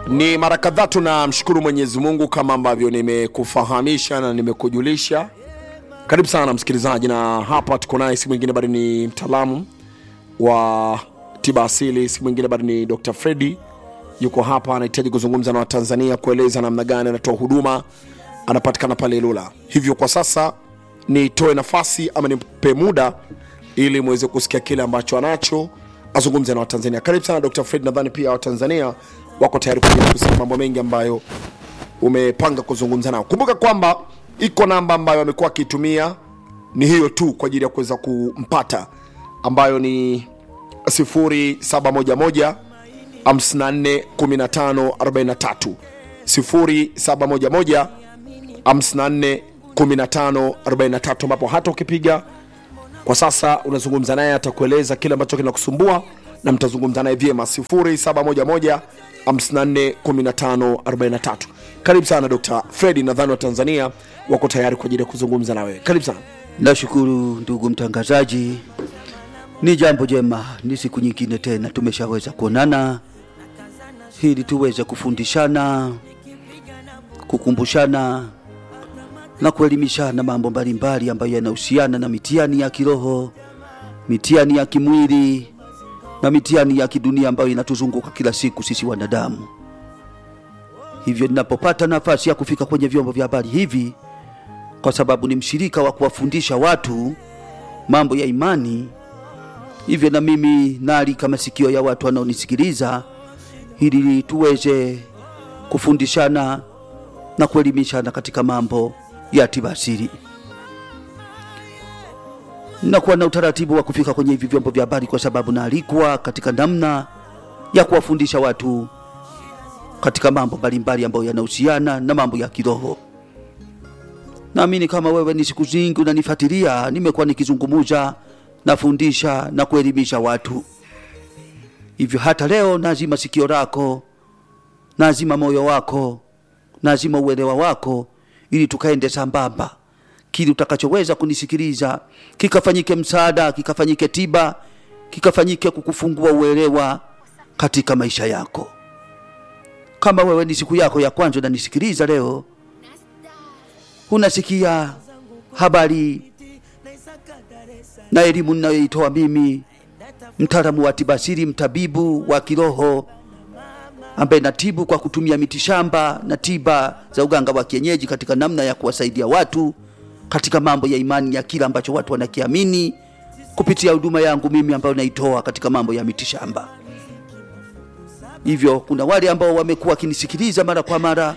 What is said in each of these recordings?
Ni mara kadhaa tunamshukuru Mwenyezi Mungu kama ambavyo nimekufahamisha na nimekujulisha. Karibu sana msikilizaji, na hapa tuko naye, si mwingine bali ni mtaalamu wa tiba asili, si mwingine bali ni Dr. Freddy. Yuko hapa, anahitaji kuzungumza na Watanzania, kueleza namna gani anatoa huduma. Anapatikana pale Ilula. Hivyo kwa sasa nitoe nafasi ama nimpe muda ili muweze kusikia kile ambacho anacho azungumze na Watanzania. Karibu sana Dr. Fred, nadhani pia Watanzania wako tayari kwa ajili ya kusikia mambo mengi ambayo umepanga kuzungumza nao. Kumbuka kwamba iko namba ambayo amekuwa akiitumia ni hiyo tu kwa ajili ya kuweza kumpata, ambayo ni 0711 54 15 43 0711 54 15 43 ambapo hata ukipiga kwa sasa unazungumza naye, atakueleza kile ambacho kinakusumbua na mtazungumza naye vyema. 0711 54 15 43. Karibu sana Dr. Fredi, nadhani wa Tanzania wako tayari kwa ajili ya kuzungumza na wewe. Karibu sana. Nashukuru ndugu mtangazaji, ni jambo jema, ni siku nyingine tena tumeshaweza kuonana ili tuweze kufundishana, kukumbushana na kuelimishana mambo mbalimbali ambayo yanahusiana na mitihani ya kiroho, mitihani ya kimwili na mitihani ya kidunia ambayo inatuzunguka kila siku sisi wanadamu. Hivyo ninapopata nafasi ya kufika kwenye vyombo vya habari hivi, kwa sababu ni mshirika wa kuwafundisha watu mambo ya imani, hivyo na mimi naalika masikio ya watu wanaonisikiliza ili tuweze kufundishana na kuelimishana katika mambo ya tiba asili. Nakuwa na utaratibu wa kufika kwenye hivi vyombo vya habari kwa sababu naalikwa katika namna ya kuwafundisha watu katika mambo mbalimbali ambayo yanahusiana na mambo ya kiroho. Naamini kama wewe ni siku zingi unanifuatilia, nimekuwa nikizungumuza, nafundisha na kuelimisha watu. Hivyo hata leo nazima sikio lako, nazima moyo wako, nazima uelewa wako, ili tukaende sambamba, kile utakachoweza kunisikiliza kikafanyike msaada, kikafanyike tiba, kikafanyike kukufungua uelewa katika maisha yako. Kama wewe ni siku yako ya kwanza unanisikiliza leo, unasikia habari na elimu ninayoitoa mimi, mtaalamu wa tiba asili, mtabibu wa kiroho ambaye natibu kwa kutumia mitishamba na tiba za uganga wa kienyeji katika namna ya kuwasaidia watu katika mambo ya imani ya kila ambacho watu wanakiamini kupitia huduma yangu mimi ambayo naitoa katika mambo ya mitishamba. Hivyo kuna wale ambao wamekuwa wakinisikiliza mara kwa mara,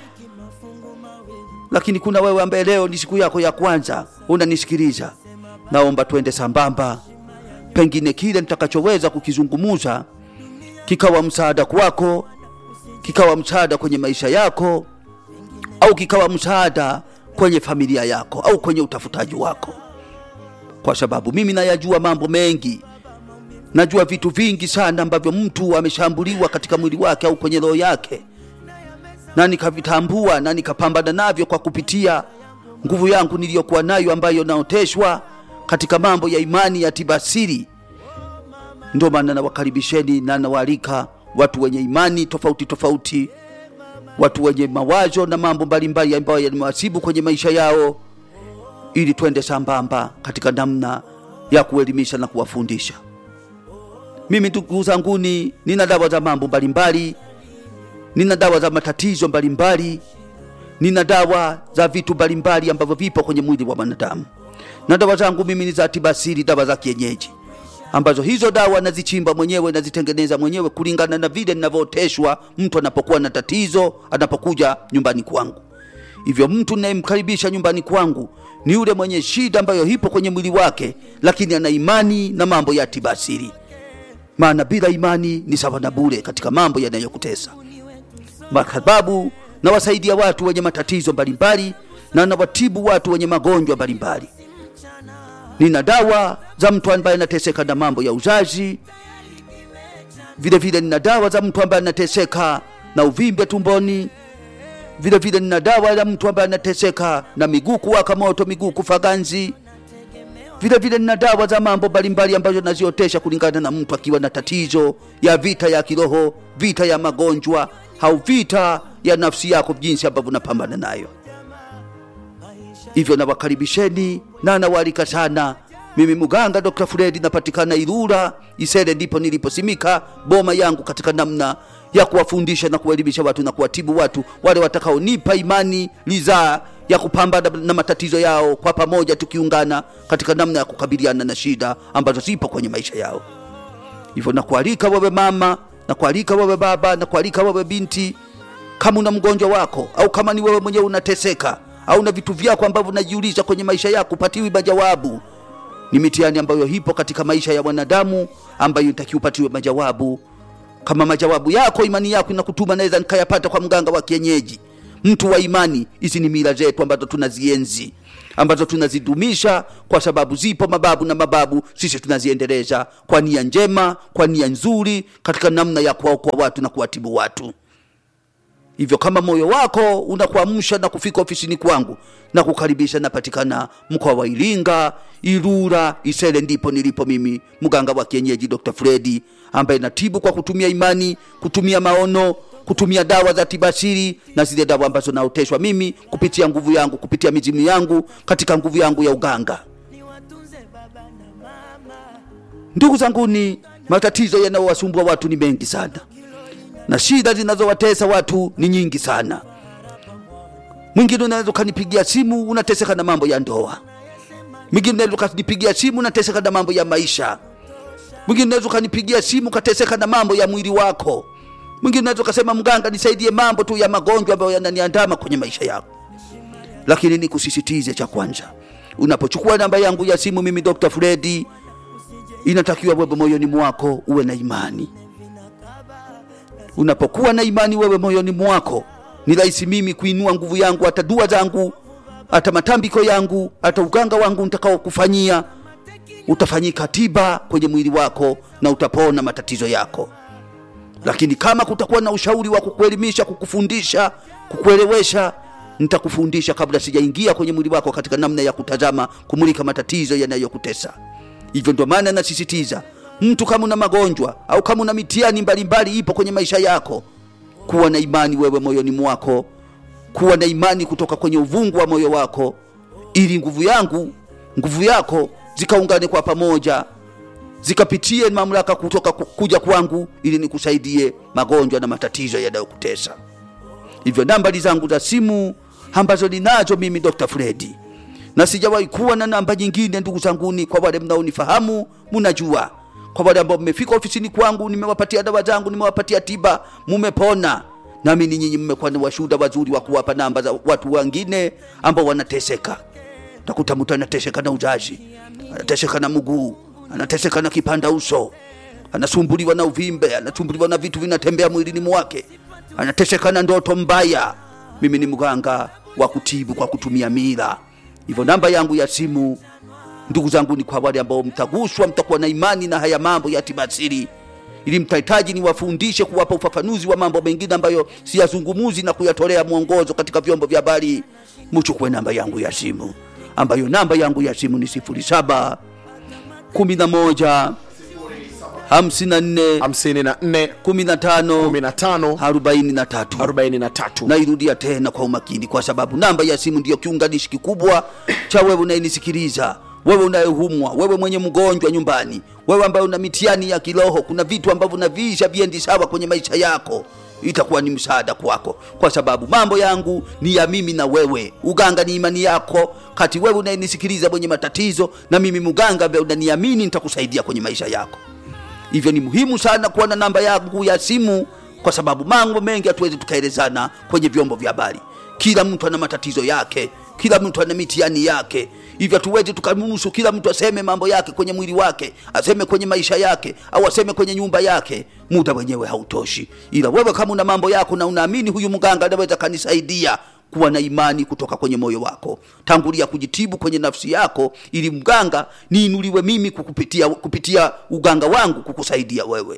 lakini kuna wewe ambaye leo ni siku yako ya kwanza unanisikiliza. Naomba twende sambamba, pengine kile nitakachoweza kukizungumuza kikawa msaada kwako, kikawa msaada kwenye maisha yako, au kikawa msaada kwenye familia yako au kwenye utafutaji wako, kwa sababu mimi nayajua mambo mengi najua vitu vingi sana ambavyo mtu ameshambuliwa katika mwili wake au kwenye roho yake, na nikavitambua na nikapambana navyo kwa kupitia nguvu yangu niliyokuwa nayo ambayo naoteshwa katika mambo ya imani ya tiba asili. Ndio maana nawakaribisheni na nawaalika watu wenye imani tofauti tofauti, watu wenye mawazo na mambo mbalimbali ambayo yanawasibu kwenye maisha yao, ili twende sambamba katika namna ya kuelimisha na kuwafundisha. Mimi ndugu zanguni, nina dawa za mambo mbalimbali, nina dawa za matatizo mbalimbali, nina dawa za vitu mbalimbali ambavyo vipo kwenye mwili wa mwanadamu, na dawa zangu mimi ni za tiba asili, dawa za kienyeji, ambazo hizo dawa nazichimba mwenyewe, nazitengeneza mwenyewe kulingana na vile ninavyooteshwa mtu anapokuwa na tatizo, anapokuja nyumbani kwangu. Hivyo mtu ninayemkaribisha nyumbani kwangu ni yule mwenye shida ambayo ipo kwenye mwili wake, lakini ana imani na mambo ya tiba asili maana bila imani ni sawa na bure katika mambo yanayokutesa. Sababu nawasaidia watu wenye matatizo mbalimbali na nawatibu watu wenye magonjwa mbalimbali. Nina dawa za mtu ambaye anateseka na mambo ya uzazi, vile vile nina dawa za mtu ambaye anateseka na uvimbe tumboni, vile vile nina dawa ya mtu ambaye anateseka na miguu kuwaka moto, miguu kufa ganzi vile vile nina dawa za mambo mbalimbali ambazo naziotesha kulingana na mtu akiwa na tatizo ya vita ya kiroho, vita ya magonjwa, au vita ya nafsi yako jinsi ambavyo unapambana nayo hivyo nawakaribisheni na nawaalika sana mimi muganga dr fredi napatikana irura isere ndipo niliposimika boma yangu katika namna ya kuwafundisha na kuwaelimisha watu na kuwatibu watu wale watakaonipa imani lizaa ya kupambana na matatizo yao kwa pamoja tukiungana katika namna ya kukabiliana na shida ambazo zipo kwenye maisha yao hivyo nakualika wewe mama nakualika wewe baba nakualika wewe binti kama una mgonjwa wako au kama ni wewe mwenyewe unateseka au na vitu vyako ambavyo unajiuliza kwenye maisha yako upatiwi majawabu ni mitihani ambayo ipo katika maisha ya wanadamu ambayo itakiwa upatiwe majawabu kama majawabu yako imani yako inakutuma naweza nikayapata kwa mganga wa kienyeji mtu wa imani hizi ni mila zetu ambazo tunazienzi ambazo tunazidumisha kwa sababu zipo mababu na mababu sisi tunaziendeleza kwa nia njema kwa nia nzuri katika namna ya kuwaokoa watu na kuwatibu watu hivyo kama moyo wako unakuamsha na kufika ofisini kwangu na kukaribisha napatikana mkoa wa iringa irura isele ndipo nilipo mimi mganga wa kienyeji dr fredi ambaye natibu kwa kutumia imani kutumia maono kutumia dawa za tibasiri na zile dawa ambazo naoteshwa mimi kupitia nguvu yangu kupitia mizimu yangu katika nguvu yangu ya uganga ndugu zanguni matatizo yanayowasumbua watu ni mengi sana na shida zinazowatesa watu ni nyingi sana mwingine unaweza ukanipigia simu unateseka na mambo ya ndoa mwingine unaweza ukanipigia simu unateseka na mambo ya maisha mwingine unaweza ukanipigia simu ukateseka na mambo ya mwili wako mwingine unaweza ukasema mganga nisaidie mambo tu ya magonjwa ambayo yananiandama kwenye maisha yako lakini nikusisitize cha kwanza unapochukua namba yangu ya simu mimi dr fredi inatakiwa wewe moyoni mwako uwe na imani unapokuwa na imani wewe moyoni mwako ni rahisi mimi kuinua nguvu yangu hata dua zangu hata matambiko yangu hata uganga wangu nitakao kufanyia utafanyika tiba kwenye mwili wako na utapona matatizo yako lakini kama kutakuwa na ushauri wa kukuelimisha kukufundisha kukuelewesha nitakufundisha kabla sijaingia kwenye mwili wako katika namna ya kutazama kumulika matatizo yanayokutesa hivyo ndio maana nasisitiza mtu kama una magonjwa au kama una mitihani mbalimbali ipo kwenye maisha yako kuwa na imani wewe moyoni mwako kuwa na imani kutoka kwenye uvungu wa moyo wako ili nguvu yangu nguvu yako zikaungane kwa pamoja zikapitie mamlaka kutoka ku- kuja kwangu ili nikusaidie magonjwa na matatizo yanayokutesa hivyo nambari zangu za simu ambazo ninazo mimi dr fredi na sijawahi kuwa na namba nyingine ndugu zanguni kwa wale mnaonifahamu mnajua kwa wale ambao mmefika ofisini kwangu nimewapatia dawa zangu nimewapatia tiba mumepona nami ni nyinyi mmekuwa ni washuhuda wazuri wa kuwapa namba za watu wengine ambao wanateseka takuta mtu anateseka na uzazi anateseka na mguu anateseka na kipanda uso anasumbuliwa na uvimbe anasumbuliwa na vitu vinatembea mwilini mwake anateseka na ndoto mbaya mimi ni mganga wa kutibu kwa kutumia mila hivyo namba yangu ya simu ndugu zangu ni kwa wale ambao mtaguswa mtakuwa na imani na haya mambo ya tibasiri ili mtahitaji niwafundishe kuwapa ufafanuzi wa mambo mengine ambayo siyazungumuzi na kuyatolea mwongozo katika vyombo vya habari muchukue namba yangu ya simu ambayo namba yangu ya simu ni 07 11 54 54 15 15 43 43 nairudia tena kwa umakini kwa sababu namba ya simu ndiyo kiunganishi kikubwa cha wewe unayenisikiliza wewe unayehumwa wewe mwenye mgonjwa nyumbani wewe ambaye una mitihani ya kiroho kuna vitu ambavyo unaviisha viendi sawa kwenye maisha yako itakuwa ni msaada kwako kwa sababu mambo yangu ni ya mimi na wewe uganga ni imani yako kati wewe unayenisikiliza mwenye matatizo na mimi muganga ambaye unaniamini nitakusaidia kwenye maisha yako hivyo ni muhimu sana kuwa na namba yangu ya simu kwa sababu mambo mengi hatuwezi tukaelezana kwenye vyombo vya habari kila mtu ana matatizo yake kila mtu ana mitihani yake hivyo hatuwezi tukamruhusu kila mtu aseme mambo yake kwenye mwili wake aseme kwenye maisha yake au aseme kwenye nyumba yake muda wenyewe hautoshi ila wewe kama una mambo yako na unaamini huyu mganga anaweza kanisaidia kuwa na imani kutoka kwenye moyo wako tangulia kujitibu kwenye nafsi yako ili mganga niinuliwe mimi kukupitia, kupitia uganga wangu kukusaidia wewe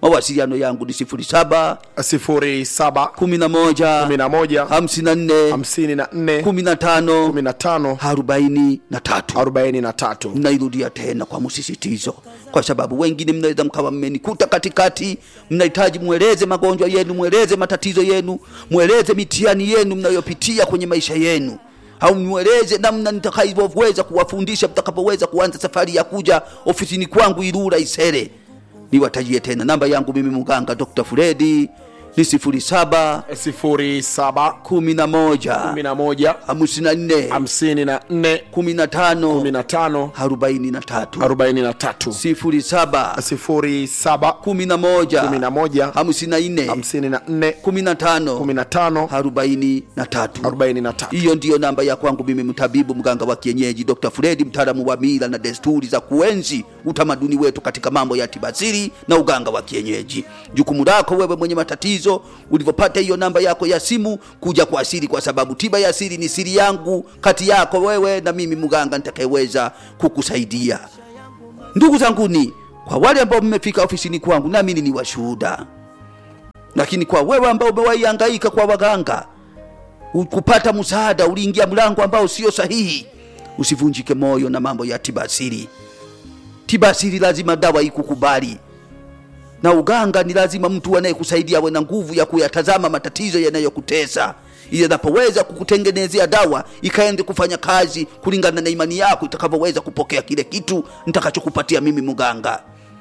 mawasiliano yangu ni 07 07 11 11 54 54 15 15 43 43 nairudia tena kwa msisitizo kwa sababu wengine mnaweza mkawa mmenikuta katikati mnahitaji mweleze magonjwa yenu mweleze matatizo yenu mweleze mitihani yenu mnayopitia kwenye maisha yenu au mweleze namna nitakavyoweza kuwafundisha mtakapoweza kuanza safari ya kuja ofisini kwangu Ilula Isere. Niwatajie tena namba yangu mimi mganga Dr. Fredi ni sifuri saba 07 kumi na moja 11 hamsini na nne 54 kumi na tano 15 arobaini na tatu 43 sifuri saba 07 kumi na moja 11 hamsini na nne 54 kumi na tano 15 arobaini na tatu 43 hiyo ndiyo namba ya kwangu mimi mtabibu mganga wa kienyeji Dr. Fredi mtaalamu wa mila na desturi za kuenzi utamaduni wetu katika mambo ya tibasiri na uganga wa kienyeji jukumu lako wewe mwenye matatizo ulivyopata hiyo namba yako ya simu kuja kwa asili kwa sababu tiba ya asili ni siri yangu kati yako wewe na mimi mganga nitakayeweza kukusaidia ndugu zanguni kwa wale ambao mmefika ofisini kwangu naamini ni washuhuda lakini kwa wewe ambao umewaihangaika kwa waganga u- kupata msaada uliingia mlango ambao sio sahihi usivunjike moyo na mambo ya tiba asili tiba asili lazima dawa ikukubali na uganga ni lazima mtu anayekusaidia awe na nguvu ya kuyatazama matatizo yanayokutesa ili anapoweza kukutengenezea dawa ikaende kufanya kazi kulingana na imani yako itakavyoweza kupokea kile kitu nitakachokupatia mimi mganga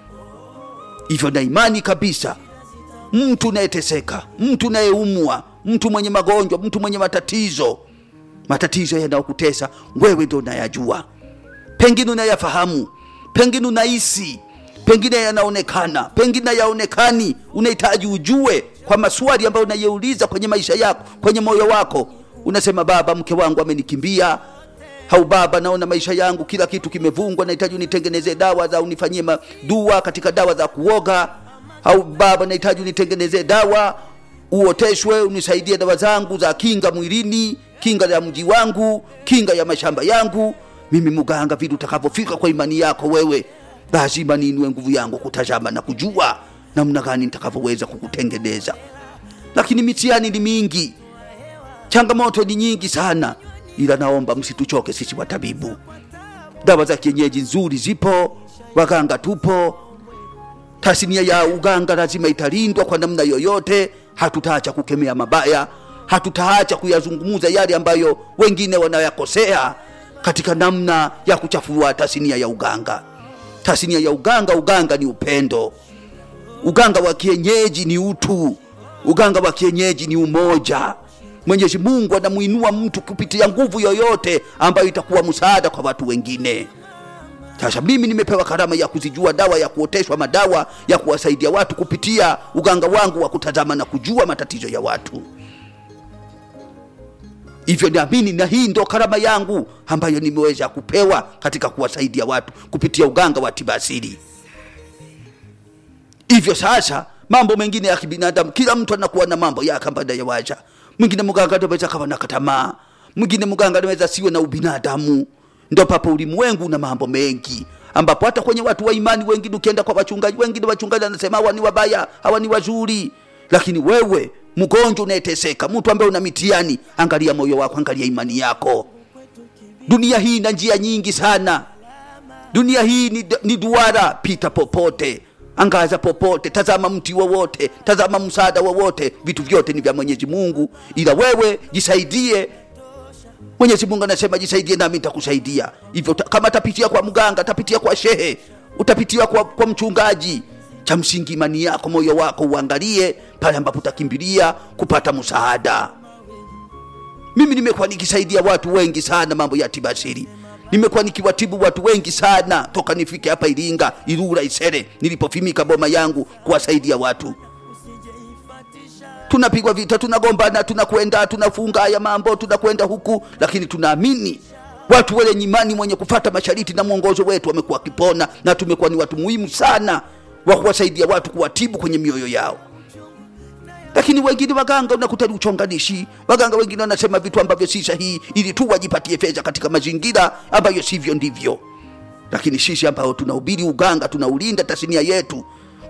hivyo na imani kabisa mtu unayeteseka mtu unayeumwa mtu mwenye magonjwa mtu mwenye matatizo matatizo yanayokutesa wewe ndo unayajua pengine unayafahamu pengine unahisi pengine yanaonekana pengine yaonekani unahitaji ujue kwa maswali ambayo unayeuliza kwenye maisha yako kwenye moyo wako unasema baba mke wangu amenikimbia au baba naona maisha yangu kila kitu kimevungwa nahitaji unitengenezee dawa za unifanyie ma- dua katika dawa za kuoga au baba nahitaji unitengenezee dawa uoteshwe unisaidie dawa zangu za kinga mwilini kinga ya mji wangu kinga ya mashamba yangu mimi mganga vile utakavyofika kwa imani yako wewe lazima niinue nguvu yangu kutazama na kujua namna gani nitakavyoweza kukutengeneza lakini mitihani ni mingi changamoto ni nyingi sana ila naomba msituchoke sisi watabibu dawa za kienyeji nzuri zipo waganga tupo tasnia ya uganga lazima italindwa kwa namna yoyote hatutaacha kukemea mabaya hatutaacha kuyazungumuza yale ambayo wengine wanayakosea katika namna ya kuchafua tasnia ya uganga tasnia ya uganga uganga ni upendo uganga wa kienyeji ni utu uganga wa kienyeji ni umoja mwenyezi mungu anamuinua mtu kupitia nguvu yoyote ambayo itakuwa msaada kwa watu wengine sasa mimi nimepewa karama ya kuzijua dawa ya kuoteshwa madawa ya kuwasaidia watu kupitia uganga wangu wa kutazama na kujua matatizo ya watu hivyo naamini na hii ndo karama yangu ambayo nimeweza kupewa katika kuwasaidia watu kupitia uganga wa tiba asili hivyo sasa mambo mengine ya kibinadamu kila mtu anakuwa na mambo yake ambayo anayawacha mwingine mganga anaweza kawa na katamaa mwingine mganga anaweza siwe na ubinadamu ndo papo ulimwengu na mambo mengi ambapo hata kwenye watu wa imani wengine ukienda kwa wachungaji wengine wachungaji anasema hawa ni wabaya hawa ni wazuri lakini wewe mgonjwa unayeteseka mtu ambaye una mitiani angalia moyo wako angalia imani yako dunia hii ina njia nyingi sana dunia hii ni, ni duara pita popote angaza popote tazama mti wowote tazama msaada wowote vitu vyote ni vya mwenyezi mungu ila wewe jisaidie mwenyezi mungu anasema jisaidie nami nitakusaidia hivyo ta- kama tapitia kwa mganga tapitia kwa shehe utapitia kwa, kwa mchungaji cha msingi imani yako moyo wako uangalie pale ambapo utakimbilia kupata msaada mimi nimekuwa nikisaidia watu wengi sana mambo ya tiba asili nimekuwa nikiwatibu watu wengi sana toka nifike hapa iringa irura isere nilipofimika boma yangu kuwasaidia watu tunapigwa vita tunagombana tunakwenda tunafunga haya mambo tunakwenda huku lakini tunaamini watu wenye imani mwenye kufata mashariti na mwongozo wetu wamekuwa wakipona na tumekuwa ni watu muhimu sana wa kuwasaidia watu kuwatibu kwenye mioyo yao lakini wengine waganga unakuta ni uchonganishi waganga wengine wanasema vitu ambavyo si sahihi ili tu wajipatie fedha katika mazingira ambayo sivyo ndivyo lakini sisi ambao tunahubiri uganga tunaulinda tasnia yetu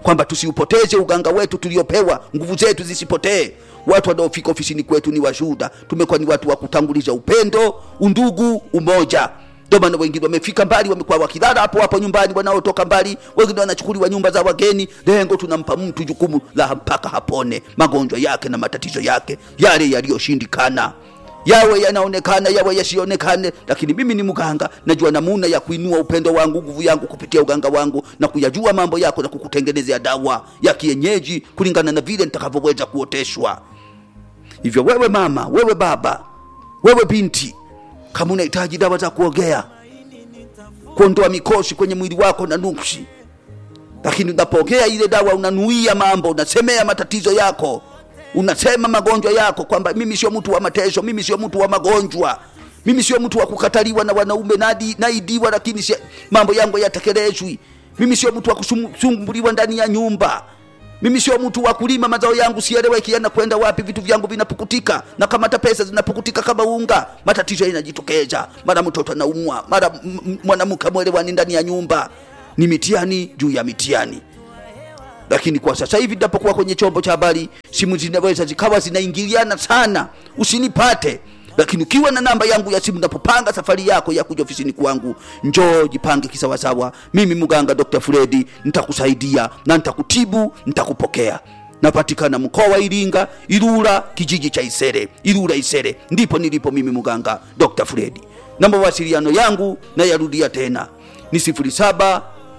kwamba tusiupoteze uganga wetu tuliopewa, nguvu zetu zisipotee. Watu wanaofika ofisini kwetu ni washuhuda, tumekuwa ni watu wa kutanguliza upendo, undugu, umoja. Ndio maana wengine wamefika mbali, wamekuwa wakilala hapo hapo nyumbani, wanaotoka mbali, wengine wanachukuliwa nyumba za wageni. Lengo tunampa mtu jukumu la mpaka hapone magonjwa yake na matatizo yake yale yaliyoshindikana yawe yanaonekana yawe yasionekane, lakini mimi ni mganga, najua namuna ya kuinua upendo wangu, nguvu yangu kupitia uganga wangu na kuyajua mambo yako na kukutengenezea dawa ya kienyeji kulingana na vile nitakavyoweza kuoteshwa. Hivyo wewe mama, wewe baba, wewe binti, kama unahitaji dawa za kuogea, kuondoa mikosi kwenye mwili wako na nuksi, lakini unapokea ile dawa unanuia mambo, unasemea matatizo yako unasema magonjwa yako kwamba mimi sio mtu wa mateso, mimi sio mtu wa magonjwa, mimi sio mtu wa kukataliwa na wanaume nadi naidiwa, lakini si, mambo yangu yatekelezwi. Mimi sio mtu wa kusumbuliwa ndani ya nyumba. Mimi sio mtu wa kulima mazao yangu sieleweki yanakwenda wapi, vitu vyangu vinapukutika na kama hata pesa zinapukutika kama unga, matatizo yanajitokeza, mara mtoto anaumwa, mara mwanamke mwelewani ndani ya nyumba. Ni mitihani juu ya mitihani lakini kwa sasa hivi ninapokuwa kwenye chombo cha habari, simu zinaweza zikawa zinaingiliana sana, usinipate. Lakini ukiwa na namba yangu ya simu, napopanga safari yako ya kuja ofisini kwangu, njoo jipange kisawasawa. Mimi mganga Dr. Fredi nitakusaidia na nitakutibu, nitakupokea. Napatikana mkoa wa Iringa, Ilula, kijiji cha Isere, Ilula Isere, ndipo nilipo mimi mganga Dr. Fredi, na mawasiliano yangu nayarudia tena ni sifuri saba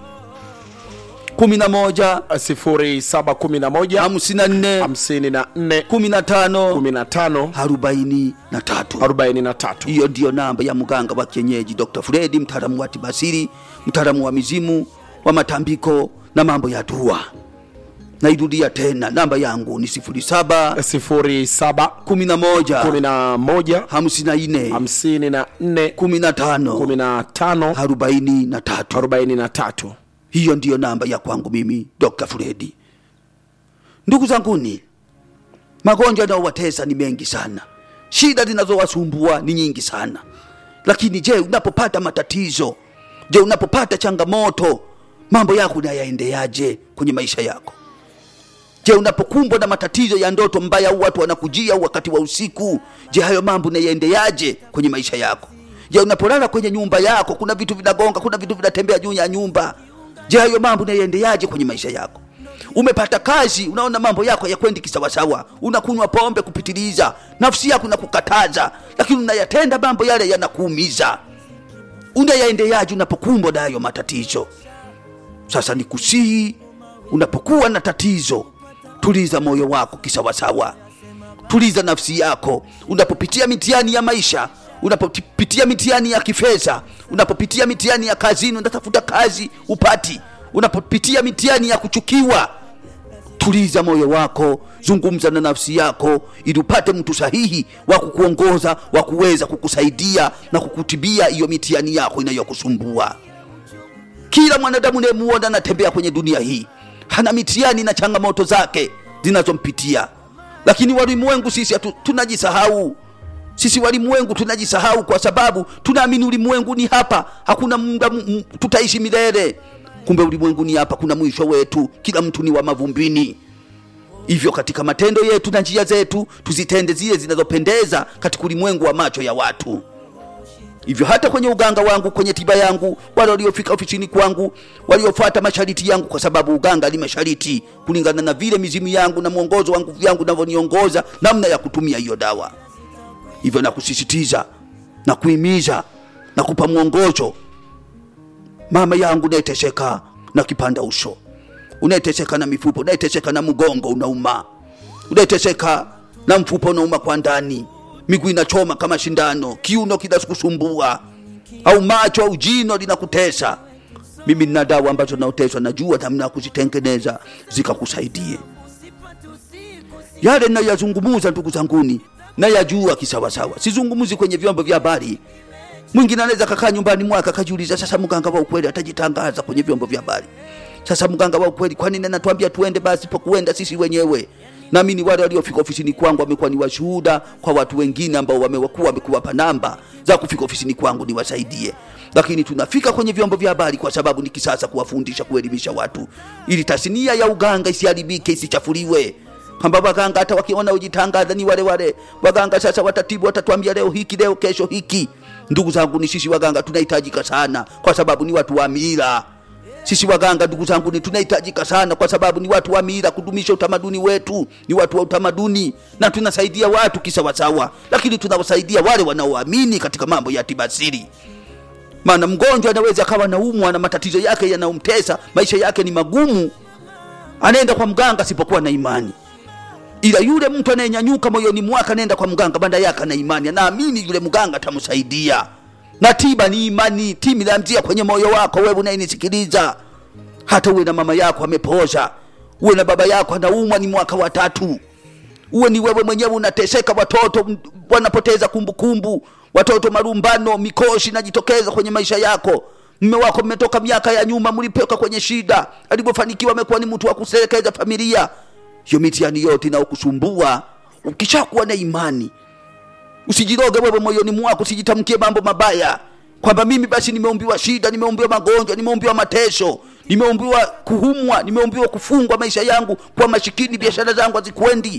kumi na moja 0711 hamsini na nne 54 kumi na tano 15 arobaini na tatu 43 hiyo ndiyo namba ya mganga wa kienyeji Dr. Fredi, mtaalamu wa tibasiri, mtaalamu wa mizimu, wa matambiko na mambo ya dua. Nairudia tena, namba yangu ni sifuri saba 07 kumi na moja 11 hamsini na nne 54 kumi na tano 15 arobaini na tatu. 43 Hiyo ndiyo namba ya kwangu mimi Dr. Fredi. Ndugu zanguni, magonjwa yanayowatesa ni mengi sana, shida zinazowasumbua ni nyingi sana. Lakini je, unapopata matatizo, je, unapopata changamoto, mambo yako unayaendeaje kwenye maisha yako? Je, unapokumbwa na matatizo ya ndoto mbaya au watu wanakujia au wakati wa usiku, je, hayo mambo unayaendeaje kwenye maisha yako? Je, unapolala kwenye nyumba yako, kuna vitu vinagonga, kuna vitu vinatembea juu ya nyumba, je, hayo mambo unayaendeaje kwenye maisha yako? Umepata kazi, unaona mambo yako yakwendi kisawasawa, unakunywa pombe kupitiliza, nafsi yako inakukataza, lakini unayatenda mambo yale yanakuumiza. Unayaendeaje unapokumbwa na hayo matatizo? Sasa nikusihi, unapokuwa na tatizo, tuliza moyo wako kisawasawa, tuliza nafsi yako. Unapopitia mitihani ya maisha, unapopitia mitihani ya kifedha, unapopitia mitihani ya kazini, unatafuta kazi upati, unapopitia mitihani ya kuchukiwa, tuliza moyo wako, zungumza na nafsi yako ili upate mtu sahihi wa kukuongoza, wa kuweza kukusaidia na kukutibia hiyo mitihani yako inayokusumbua. Kila mwanadamu unayemuona anatembea kwenye dunia hii hana mitihani na changamoto zake zinazompitia, lakini walimwengu sisi hatu, tunajisahau. Sisi walimwengu tunajisahau kwa sababu tunaamini ulimwengu ni hapa, hakuna muda m- m- tutaishi milele. Kumbe ulimwengu ni hapa, kuna mwisho wetu. Kila mtu ni wa mavumbini. Hivyo katika matendo yetu na njia zetu tuzitende zile zinazopendeza katika ulimwengu wa macho ya watu hivyo hata kwenye uganga wangu kwenye tiba yangu wale waliofika ofisini kwangu waliofuata mashariti yangu kwa sababu uganga ni mashariti kulingana na vile mizimu yangu na mwongozo wa nguvu yangu navyoniongoza namna ya kutumia hiyo dawa hivyo nakusisitiza na kuhimiza na kupa mwongozo mama yangu unayeteseka na kipanda uso unayeteseka na mifupo unayeteseka na mgongo unauma unayeteseka na mfupa unauma kwa ndani miguu inachoma kama shindano kiuno kinasukusumbua au macho au jino linakutesa mimi nina dawa ambazo naoteswa najua namna ya kuzitengeneza zikakusaidie yale nayazungumuza ndugu zanguni nayajua kisawasawa sizungumuzi kwenye vyombo vya habari mwingine anaweza kakaa nyumbani mwake akajiuliza sasa mganga wa ukweli atajitangaza kwenye vyombo vya habari sasa mganga wa ukweli kwa nini anatuambia tuende basi pokuenda sisi wenyewe naamini wale waliofika ofisini kwangu wamekuwa ni washuhuda kwa watu wengine ambao wamekuwa wamekuwapa namba za kufika ofisini kwangu niwasaidie lakini tunafika kwenye vyombo vya habari kwa sababu ni kisasa kuwafundisha kuelimisha watu ili tasnia ya uganga isiharibike isichafuliwe kwamba waganga hata wakiona ujitangaza ni wale wale waganga sasa watatibu watatuambia leo hiki leo kesho hiki ndugu zangu ni sisi waganga tunahitajika sana kwa sababu ni watu wa mila sisi waganga ndugu zangu ni tunahitajika sana kwa sababu ni watu wa mila kudumisha utamaduni wetu ni watu wa utamaduni na tunasaidia watu kisawasawa lakini tunawasaidia wale wanaoamini katika mambo ya tibasiri maana mgonjwa anaweza akawa naumwa na matatizo yake yanayomtesa maisha yake ni magumu anaenda kwa mganga asipokuwa na imani ila yule mtu anayenyanyuka moyoni mwake anaenda kwa mganga banda yake na imani anaamini yule mganga atamsaidia na tiba ni imani timi lamzia kwenye moyo wako wewe unayenisikiliza hata uwe na mama yako amepoza uwe na baba yako anaumwa ni mwaka wa tatu uwe ni wewe mwenyewe unateseka watoto m- wanapoteza kumbukumbu watoto marumbano mikoshi najitokeza kwenye maisha yako mme wako mmetoka miaka ya nyuma mlipoka kwenye shida alipofanikiwa amekuwa ni mtu wa kuselekeza familia hiyo mitihani yote inaokusumbua ukishakuwa na imani usijiroge wewe moyoni mwako usijitamkie mambo mabaya kwamba mimi basi nimeumbiwa shida nimeumbiwa magonjwa nimeumbiwa mateso nimeumbiwa kuhumwa nimeumbiwa kufungwa maisha yangu kwa mashikini biashara zangu hazikwendi